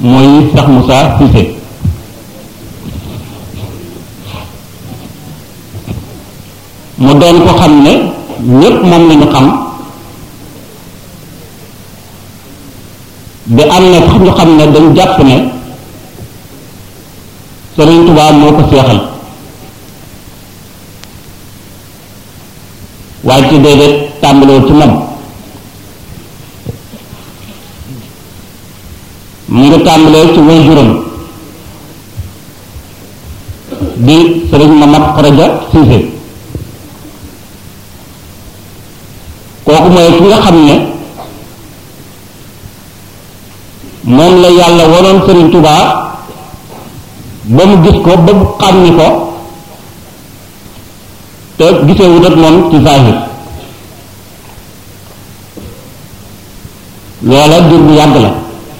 mooy Cheikh Moussa Cissé mu doon ko xam ne ñépp moom lañu xam bi am na sax ñu xam ne dañ jàpp ne Sëriñ Tuubaa moo ko seexal waaye ci déedéet tàmbaloo ci moom mu ngi tàmbalee ci waajuram di sëriñ Mamad Xaraja Siise kooku mooy ki nga xam ne moom la yàlla wanoon sëriñ Tuubaa ba mu gis ko ba mu xam ni ko te gisee wut ak moom ci zahir loola jur bu yàgg la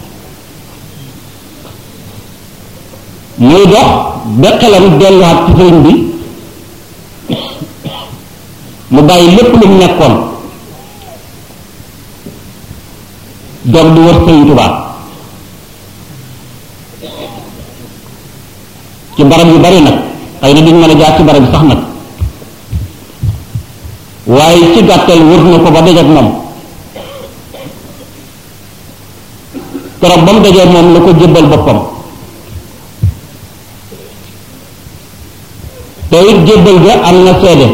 muy dox ba xelam delluwaat ci sëriñ bi mu bàyyi lépp lu mu nekkoon doog di wër sëriñ Tuubaa ci barab yu bari nag xëy na duñ mën a jaar ci barab bi sax nag waaye ci gàttal wër na ko ba dajeek moom keroog ba mu dajee moom la ko jébbal boppam te it jébbal ga am na seede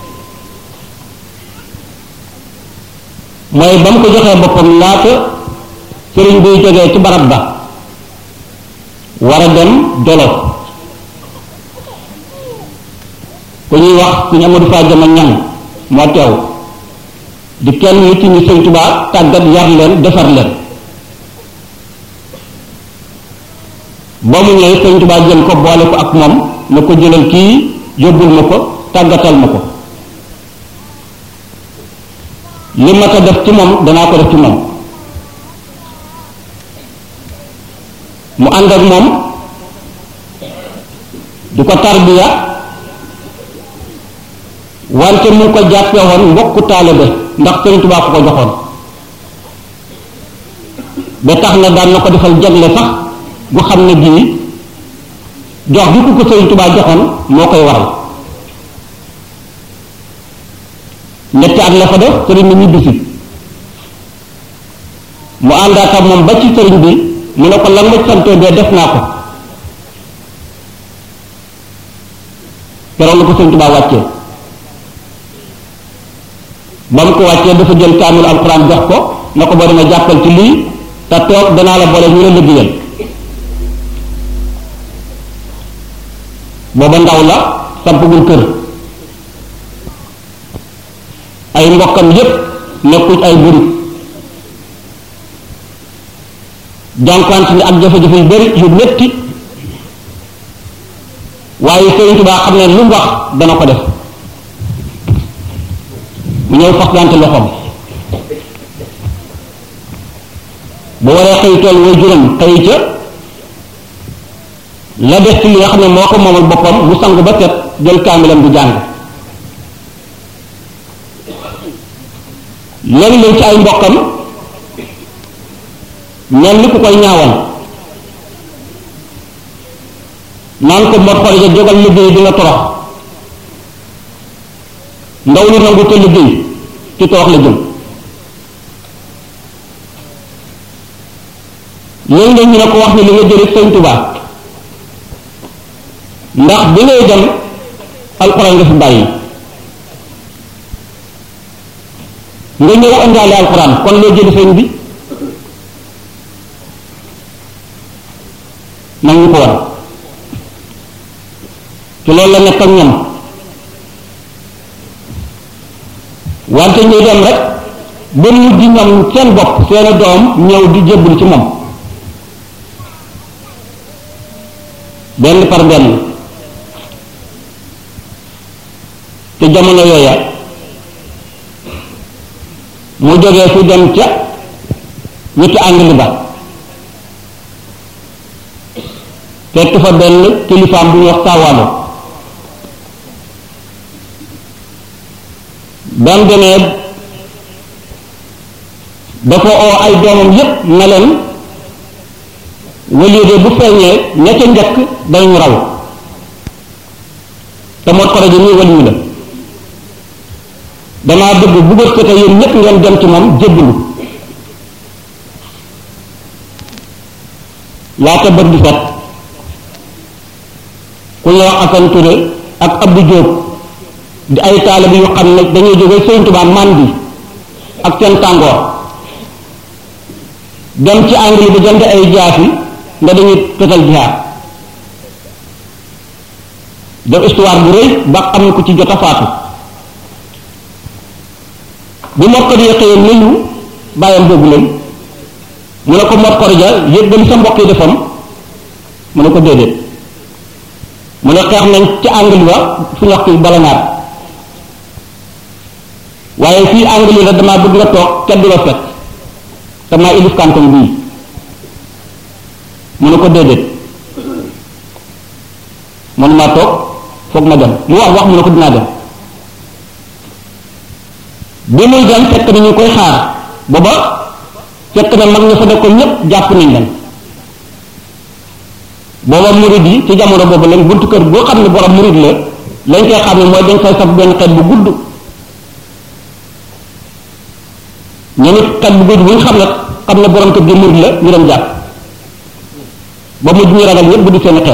mooy ba mu ko joxee boppam laata sëriñ buy jógee ci barab ba war a dem Jolof ku ñuy wax suñu Amadou Fa Jama ñan moo teew di kenn nit ñi Sëñ Tuubaa tàggat yar leen defar leen ba mu ñëwee Sëñ Tuubaa jël ko boole ko ak moom na ko jëlal kii yóbbul ma ko tàggatal ma ko li ma ko def ci moom danaa ko def ci moom mu ànd ak moom di ko tarbiya wante mu ngi ko jàppee woon mbokku taalibe ndax Sëriñ Tuubaa ko ko joxoon ba tax na daan na ko defal jagle sax gu xam ne bii jox gi ku ko Sëriñ Tuubaa joxoon moo koy waral ñetti at la fa def sëriñ bi ñibbisi mu àndaat ak moom ba ci sëriñ bi mu ne ko lan ma santee bee def naa ko keroog la ko Sëriñ Tuubaa wàccee ba mu ko wàccee dafa jël kaamil alxuraan jox ko na ko boo demee jàppal ci lii te toog danaa la boole ñu la liggéeyal booba ndaw la sampagul kër ay mbokkam yépp nekkuñ ay burit jànkuwante ni ak jafe-jafe yu bari yu metti waaye Sëriñ Tuubaa xam ne lu mu wax dana ko def mu ñëw faxlante loxoom bu waree xëy tool way juróom xëy ca la des ci li nga xam ne moo ko moomal boppam mu sangu ba set jël kaamilam di jàng léegi-léeg ci ay mbokkam mel ni ku koy ñaawal naan ko mot xorija jógal liggéey di nga torox ndaw lu nangu te liggéey ci torox la jëm léegi-léeg ñu ne ko wax ni li nga jëriñ Sëñ Tuubaa ndax bi ngay dem alxuraan nga fi bàyyi nga ñëw andaale alxuraan kon loo jëli sëñ bi nag ñu ko war ci loolu la nekk ak ñoom wante ñuy dem rek ba mujj ñoom seen bopp seeni doom ñëw di jébbul ci moom benn par benn te jamono yooya mu jógee fu dem ca ñetti àngli ba fekk fa benn kilifaam bu ñu wax saawaalo ba mu demee dafa oo ay doomam yépp na leen waliyu de bu feeñee ña ca njëkk dañu raw te Mor Xoroja nii waliyu la damaa bëgg bu bët ko te yéen ñëpp ngeen dem ci moom jébbalu laata bët di set ku ñuy wax Assane Touré ak Abdou Diop di ay taalibe yu xam ne dañuy jóge Sëriñ Tuubaa màndi ak seen tàngoor dem ci angle bi jënd ay jaasi nga dañuy total jihaad def histoire bu rëy ba xam ne ku ci jot a faatu bu Mor Xoroja xëyee nuyu bàyyam boobu lañ mu ne ko Mor Xoroja yëggal sa mbokk yi defam mu ne ko déedéet mu ne xeex nañ ci angle ba fu ñu wax ki bala naat waaye fii angle la damaa bëgg nga toog kenn du la fekk damaa ilif kanton bii mu ne ko déedéet man maa toog foog ma dem mu wax wax mu ne ko dinaa dem bi muy dem fekk na ñu koy xaar booba fekk na mag ña fa nekkoon ñépp jàpp nañ leen booba murid yi ci jamono boobu lañ buntu kër boo xam ne borom murid la lañ koy xam ne mooy dañ koy saf benn xeet bu gudd ñu nit xeet bu gudd bu ñu xam ne xam ne borom kër gi murid la ñu dem jàpp ba mujj ñu ragal ñëpp bu di seen xeet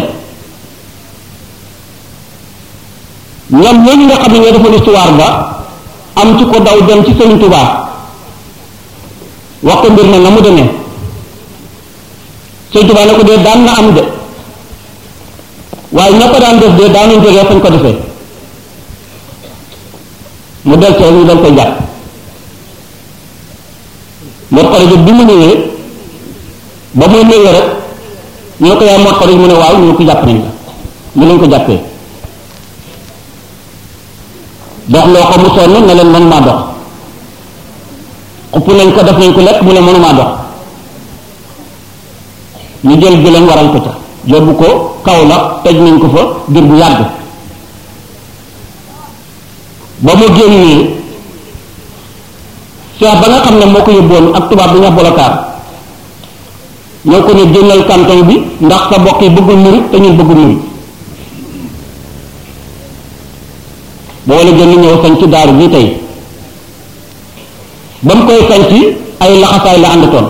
ñoom ñooñu nga xam ne ñoo defoon histoire ba am ci ko daw dem ci Sëriñ Tuubaa wax ko mbir na na mu demee Sëriñ Tuubaa ne ko dee daan na am de waaye ña ko daan def de daanuñ jógee fañ ko defee mu del ci ñu dal koy jàpp Mor Xoroja bi mu ñëwee ba muy ñëwee rek ñu ne ko yaay Mor Xoroja mu ne waaw ñu ne ko jàpp nañ la ñu lañ ko jàppee dox loo ko mu sonn ne leen mënumaa dox xupp nañ ko def nañ ko lekk mu ne mënumaa dox ñu jël gëlëm waral ko ca yóbbu ko kaw la tëj nañ ko fa dir bu yàgg ba mu génnee seex ba nga xam ne moo ko yóbboon ak tubaab bi nga bolokaar ñoo ko ne génnal canton bi ndax sa bokk yi bëggul murit te ñun bëggul murit boo la gën ñëw sañ ci daaru bi tey ba mu koy sañ ci ay laxasaay la àndatoon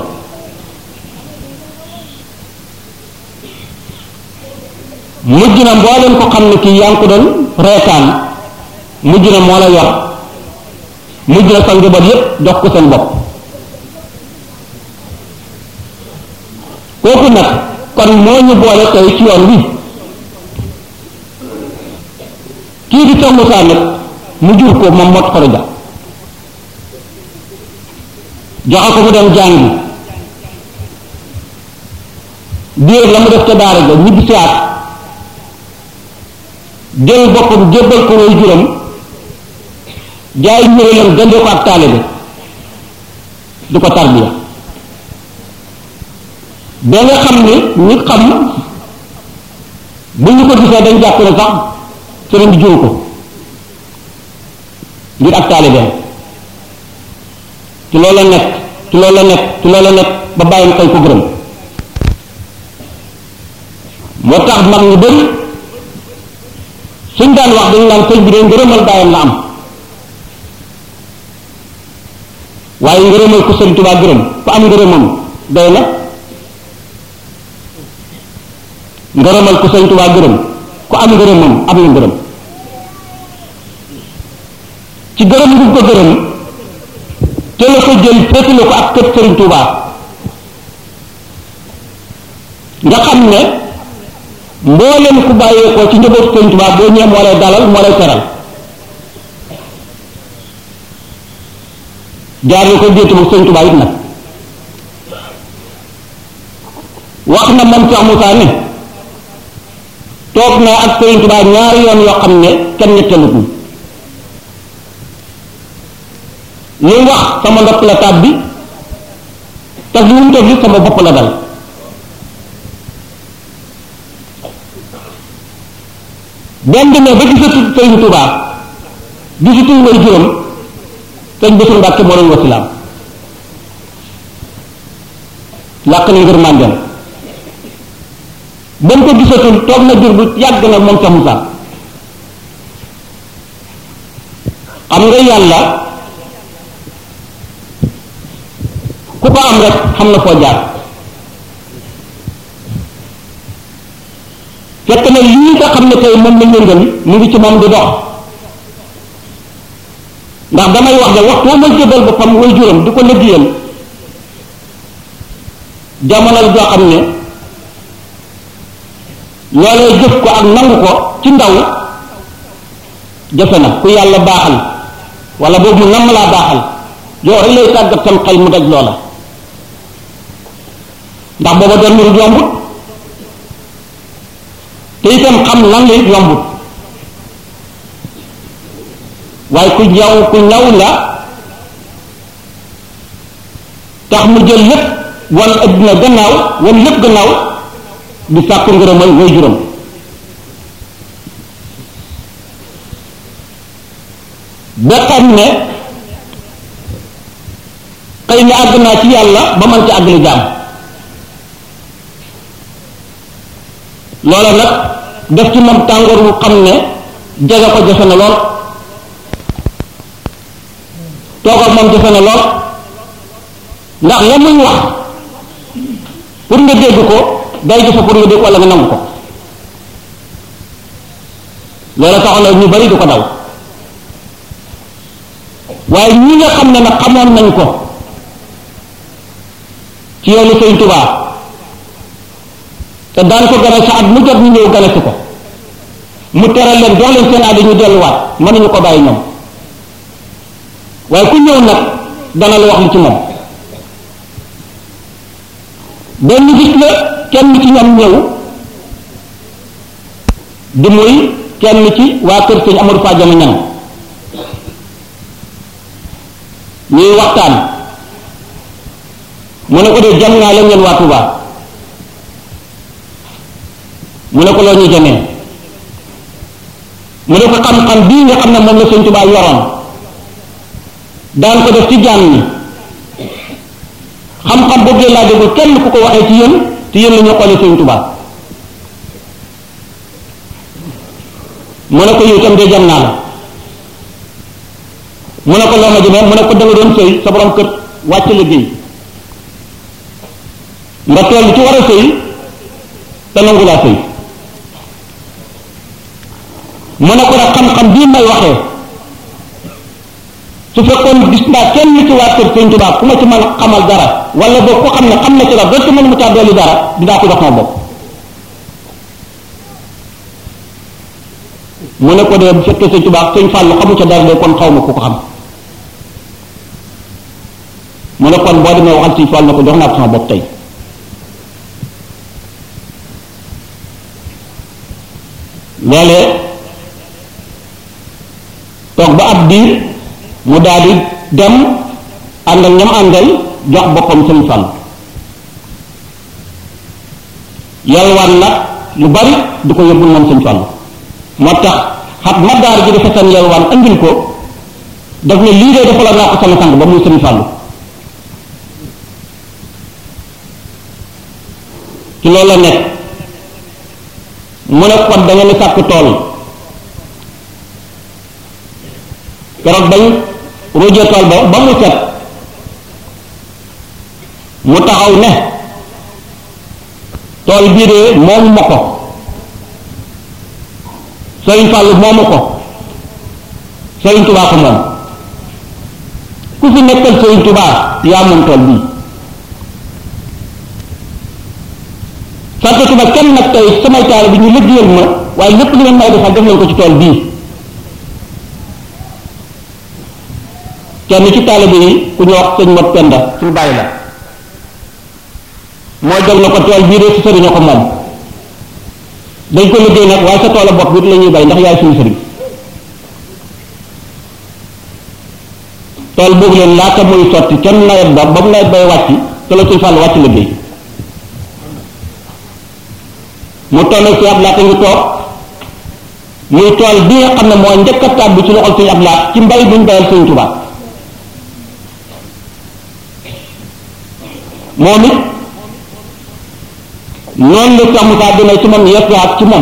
mujj na mbooleen ko xam ne kii yaa ngi ko doon reetaan mujj na moo la yor mujj na sa njaboot yépp dox ko seen bopp kooku nag kon moo ñu boole tey ci yoon wi kii di Cheikh Moussa nag mu jur ko moom Mor Xoroja joxe ko mu dem jàngi diir la mu def ca daara ja ñibbi si at jël boppam jébbal ko way juram jaay ñërelam dendee ko ak taalibe du ko tarbiya ba nga xam ni ñi xam bu ñu ko gisee dañ jàpp ne sax sëriñ bi juru ko ngir ak taalibeem ci loolu la nekk ci loolu la nekk ci loolu la nekk ba bàyyam xëy ko gërëm moo tax mag ñu bëri suñ daan wax dañu naan sëñ bi de ngërëmal bàyyam la am waaye ngërëmal ko sëñ Tuubaa gërëm ku am ngërëmam doy na ngërëmal ko sëñ Tuubaa gërëm ku am ngërëmam am na ngërëm ci gërëm ngu ko gërëm te la ko jël féetale ko ak kër sëriñ Tuubaa nga xam ne mbooleem ku bàyyeekoo ci njabootu sëriñ Tuubaa boo ñëwee moo lay dalal moo lay teral jaar na ko déetu bu sëriñ Tuubaa it nag wax na man Cheikh Moussa ne toog naa ak sëriñ Tuubaa ñaari yoon yoo xam ne kenn ñettalut ñu li wax sama ndopp la tab bi te li mu def sama bopp la dal benn demee ba gisatu sëriñ Tuubaa gisatu way juróom sëñ Bassirou Mbàkke moo doon wasilaam làq na ngir màndeem ba mu ko gisatul toog na jur bu yàgg na moom sa Musaa xam nga yàlla ku ko am rek xam na foo jaar fekk na lii nga xam ne tey moom la yëngal mu ngi ci moom di dox ndax damay wax ne waxtu woo may jëbal boppam way juróom di ko liggéeyal jamono joo xam ne loolee jëf ko ak nangu ko ci ndaw jafe na ku yàlla baaxal wala boobu mu namm laa baaxal yow rek lay tàggat sam xel mu daj loola ndax booba doon mbir yombut te itam xam lan la it yombut waaye ku ñaw ku ñaw la tax mu jël lépp wan adduna gannaaw wan lépp gannaaw di sàkku ngërëmal way juróom ba xam ne xëy na àgg naa ci yàlla ba man ci àggali jaam loola nag def ci moom tàngoor wu xam ne jege ko jafe na lool toog ak moom jafe na lool ndax la muy wax pour nga dégg ko day jafe pour nga dégg wala nga nangu ko loola taxoon na ñu bari du ko daw waaye ñi nga xam ne nag xamoon nañ ko ci yoonu Sëñ Tuubaa te daan ko gane sa at mu jot ñu ñëw gane si ko mu teral leen jox leen seen àddi ñu delluwaat mënuñu ko bàyyi ñoom waaye ku ñëw nag dana la wax li ci moom benn gis la kenn ci ñoom ñëw di muy kenn ci waa kër sëñ Amadou Fa Jama ñan ñuy waxtaan mu ne ko de jam naa leen ngeen waa Touba mu ne ko loo ñuy jamee mu ne ko xam-xam bii nga xam ne moom la sëñ Touba yoroon daan ko def ci jaam ñi xam-xam boobu laa déglu kenn ku ko waxee ci yéen te yéen la ñu xoolee sëñ Touba mu ne ko yow itam de jam naa la mu ne ko loo ma jëmee mu ne ko da nga doon sëy sa borom kër wàcc liggéey nga toll ci war a sëy te nangu laa sëy mu ne ko nag xam-xam bii may waxee su fekkoon gis naa kenn ci waa kër Sëñ Tuubaa ku ma ci mën a xamal dara wala boog ko xam ne xam na ci dara donte mënu ma caa dolli dara dinaa ko jox sama bopp mu ne ko de bu fekkee Sëñ Tuubaa Sëñ Fàllu xamu ca dara de kon xaw ma ku ko xam mu ne kon boo demee waxal Sëñ Fàllu na ko jox naa ko sama bopp tey loolee toog ba ab diir mu daal di dem ànd ak ñam àndal jox boppam sëñ Fall yalwaan nag lu bari du ko yóbbul moom sëñ Fall moo tax xat ma daar ji dafa seen yalwaan andil ko daf ne lii de defaloon naa ko sama sang ba muy sëñ Fall ci loolu la nekk mu ne kon da ngeen sàkk tool keroog bañ rujee tool ba ba mu set mu taxaw ne tool bii de moomu ma ko Sëriñ Fàllu moomu ko Sëriñ Tubaa ko moom ku fi nekkal Sëriñ Tubaa yaa moom tool bii santatuma kenn nag tey samay taal bi ñu liggéeyal ma waaye lépp li ngeen may defal def leen ko ci tool bii kenn ci taalibe yi ku ñu wax sëñ Mot Penda suñu bàyyi la moo jóg na ko tool bii de si sëriñ ko moom dañ ko liggéey nag waaye sa tool bopp bi la ñuy bay ndax yaay suñu sëriñ tool boobu leen laata muy sotti kenn nawet ba ba mu nawet bay wàcc te la suñ fàll wàcc liggéey mu toll ci ab laata ngi toog muy tool bi nga xam ne moo njëkk a tàbbi ci loxol suñu ab laat ci mbay buñ bayal suñu tubaab moom it noonu la Cheikh Moussa demee ci moom yeesuwaat ci moom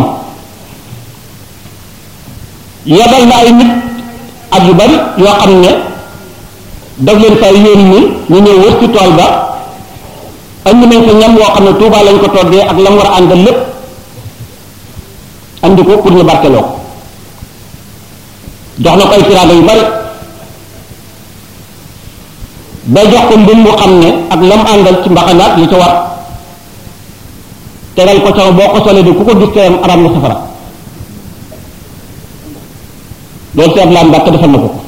yebal na ay nit ak yu bari yoo xam ne daf leen fay yónni ñu ñëw wër ci tool ba andi nañ ko ñam woo xam ne Tuubaa lañ ko toggee ak la mu war a àndal lépp andi ko pour ñu barkeloo ko jox na ko ay tiraanga yu bari ba jox ko mbir mu xam ne ak lam àndal ci mbaxanaat li ca war tegal ko sama boo ko solee di ku ko gis teram aram na safara loolu seet laa mbàkk defal na ko ko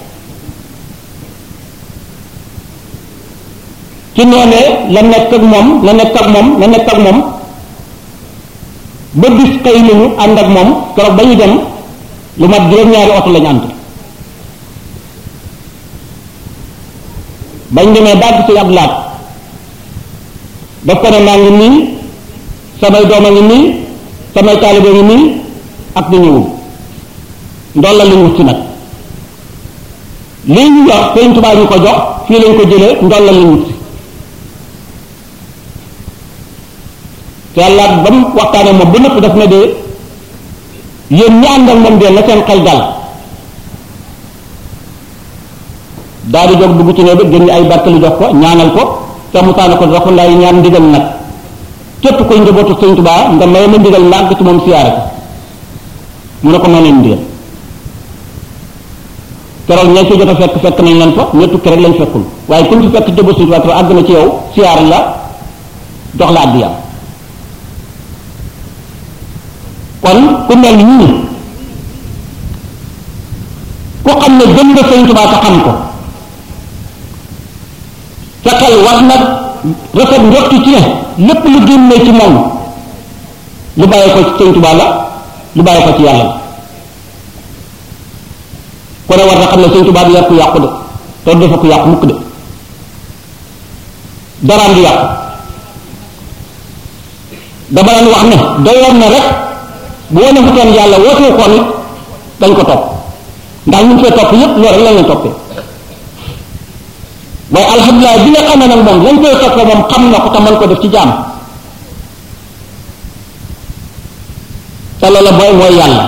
ci noonee la nekk ak moom la nekk ak moom la nekk ak moom ba bis xëy nañu ànd ak moom keroog ba ñu dem lu mat juróom-ñaari oto lañu ànd bañ demee bàgg ci ab laat daf ko ne maa ngi nii samay doom a ngi nii samay taalibe ngi nii ak ñu ñëwul ndool la lu ñu wut si nag lii ñu wax Sëriñ Tuubaa ñu ko jox fii lañ ko jëlee ndool la lu ñu wut si te yàlla ba mu waxtaanee moom bu nëpp daf ne de yéen ñi ànd ak moom de la seen xel dal daal di jóg dugg ci néeg bi génn ay barkeli jox ko ñaanal ko te mu taana ko dafa lay ñaan ndigal nag képp koy njabootu Sëriñ Tuubaa nga may ma ndigal ma àgg ci moom siyaare ko mu ne ko may leen ndigal keroog ña ci jot a fekk fekk nañ leen fa ña tukki rek lañ fekkul waaye kuñ ci fekk jëba Sëriñ Tuubaa àgg na ci yow siyaar la jox la àddiyaam kon ku mel nii ku xam ne gëm nga Sëriñ Tuubaa te xam ko sa xel war na rafet njorti ci ne lépp lu génnee ci moom lu bàyyi ko ci Sëriñ Tuubaa la lu bàyyi ko ci yàlla la ku ne war na xam ne Sëriñ Tuubaa du yàqu yàqu de te du dafa ko yàqu mukk de daraam du yàqu dama daan wax ne doyoon na rek bu wane fu toon yàlla wootee ko nit dañ ko topp ndax ñu fee topp yépp loolu rek lañ leen toppee waaye alhamdulilah bi nga xam ne nag moom lañ koy toppee moom xam na ko te mën ko def ci jaam te loola booy mooy yàlla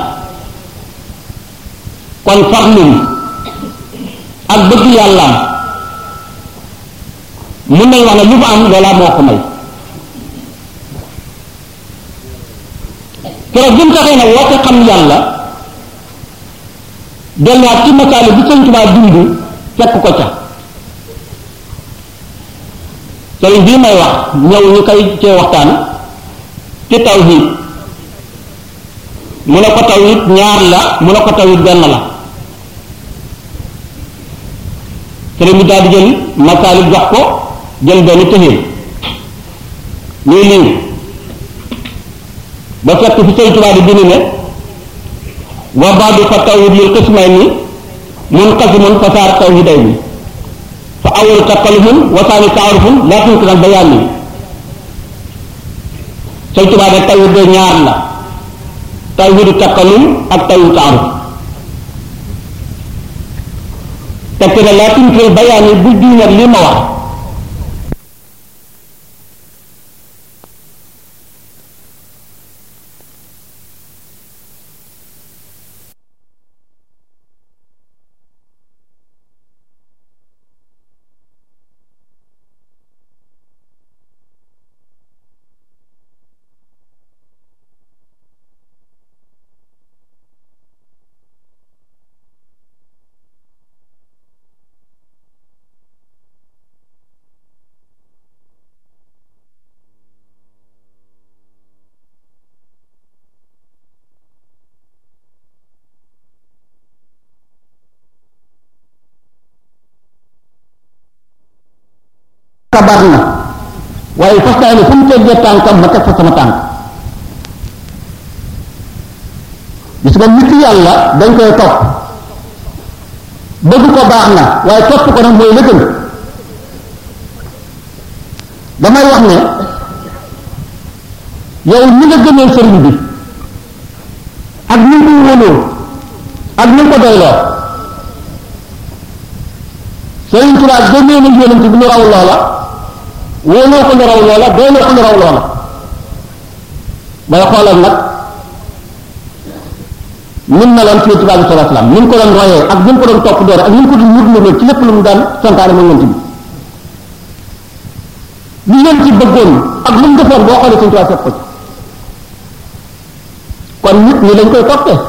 kon farlum ak bëgg yàllaam mun nañ wax ne lu mu am loola moo ko may keroog bi mu taxee nag woote xam yàlla delluwaat ci masaali bi Sëriñ Tuubaa dund fekk ko ca sëriñ bii may wax ñëw ñu koy cee waxtaan ci tawhid mu ne ko tawhid ñaar la mu ne ko tawhid benn la sëriñ bi daal di jël masaali jox ko jël benn tëxee ñuy lii ba fekk fi Sëriñ Tuubaa di bind ne wa baadu fa tawhid lil qismayni munqasimun fa saar tawhidayni fa awalu takallufun wa saani taarufun laa tumkin al bayaan ni Sëriñ Tuubaa de tawhid de ñaar la tawhidu takallum ak tawhidu taaruf tekk ne laa tumkin al bayaan ni bu diinat li ma wax kabar na waaye fas naa ne fu mu teggee tànkam ma teg fa sama tànk gis nga nit yàlla dañ koy topp bëgg ko baax na waaye topp ko nag mooy la gën damay wax ne yow ni nga gënee sëriñ bi ak ni nga ko wóoloo ak ni nga ko doyloo sëriñ Tuubaa gënee na yonent bi lu raw loola wóoloo ko lu raw loola doyloo ko lu raw loola bay xoolal nag nim meloon ci tubaab bi sallallahu alayhi wasallam ni mu ko doon royee ak ni mu ko doon topp doore ak ni mu ko doon murmurloo ci lépp lu mu daan santaane moom yonent bi li yonent ci bëggoon ak lu mu defoon boo xoolee suñu tubaab fekk ko ci kon nit ñi dañ koy toppee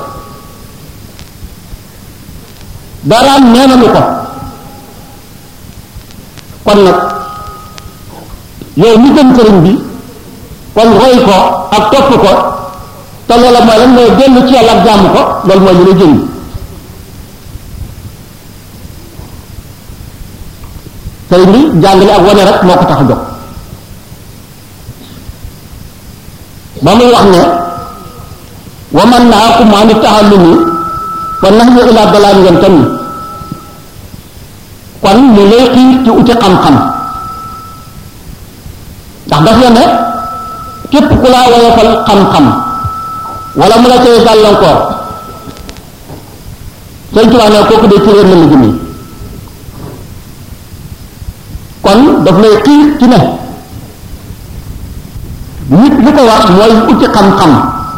daraam nee nañu ko kon nag yow mi gën sëriñ bi kon roy ko ak topp ko te loola mooy lan mooy dellu ci yàlla ak jàmm ko loolu mooy li la jënd sëriñ bi jàngale ak wane rek moo ko tax a jóg ba muy wax ne wa man nahaakum an taallumi fa nahyu ila dalaalin yantami kon mu lay xiir ci uti xam-xam ndax daf la ne képp ku laa woyofal xam-xam wala mu la cay gàllankoor sëñ Tuubaa ne kooku de ci réer la mu jëmee kon daf lay xiir ci ne nit li ko war mooy uti xam-xam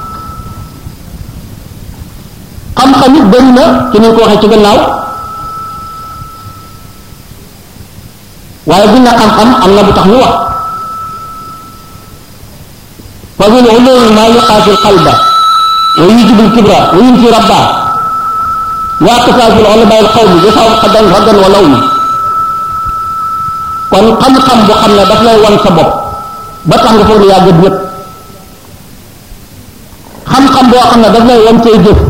xam-xam it bëri na ci ni ko waxee ci gannaaw waaye buñ na xam-xam am na bu tax ñu wax fa min ulumi ma yuqaafi alqalba wa yujibu alkibra wa yunfi rabba wa aqsaafi ulama alqawmi yasaw qadan raddan wa lawmi kon xam-xam bu xam ne daf lay wan sa bopp ba tax nga foog ne yaa gën ñëpp xam-xam boo xam ne daf lay wan say jëf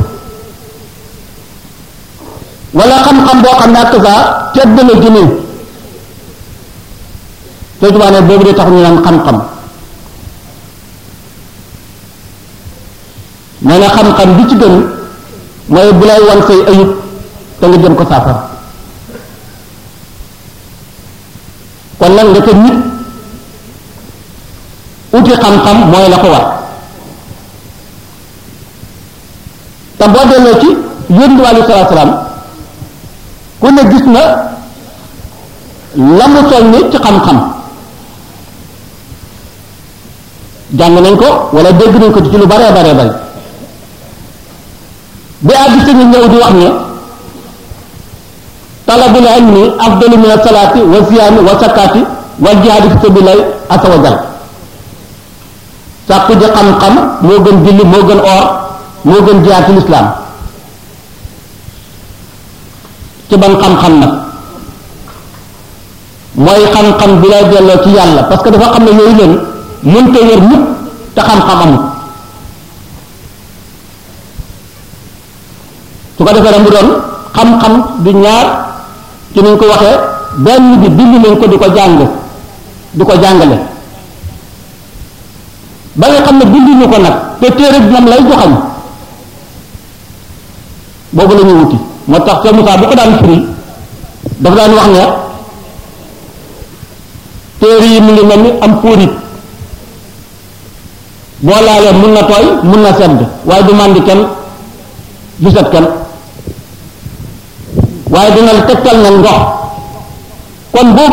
wala xam-xam boo xam ne ak saa tedd la jëmee te tubaab ne boobu de tax ñu naan xam-xam nee na xam-xam bi ci gën mooy bu lay wan say ayib te nga jëm ko saafara kon nag nga ko nit uti xam-xam mooy la ko war te boo delloo ci yónni bi alei salatu salaam ku ne gis na la mu soññi ci xam-xam jàng nañ ko wala dégg nañ ko ci lu baree baree bari bi àgg si ñu ñëw di wax ne talabul ilmi afdalu min asalaati wa siyaami wa sakkaati wal jihaadi fi sabilillahi asa wa jal sàkku ji xam-xam moo gën julli moo gën or moo gën jihaad ci lislaam ci ban xam-xam nag mooy xam-xam bi lay delloo ci yàlla parce que dafa xam ne yooyu leen mënta wér mukk te xam-xam amul su ko defee nag mu doon xam-xam du ñaar ci niñ ko waxee benn bi bind nañ ko di ko jàng di ko jàngale ba nga xam ne binduñu ko nag te téere bi moom lay joxañ boobu la ñuy wuti moo tax Cheikh Moussa bu ko daan firi dafa daan wax ne téere yi mu ngi mel ni am póorit boo laalee mun na tooy mun na sedd waaye du màndi kenn du set kenn waaye dina la tegtal na ndox kon boo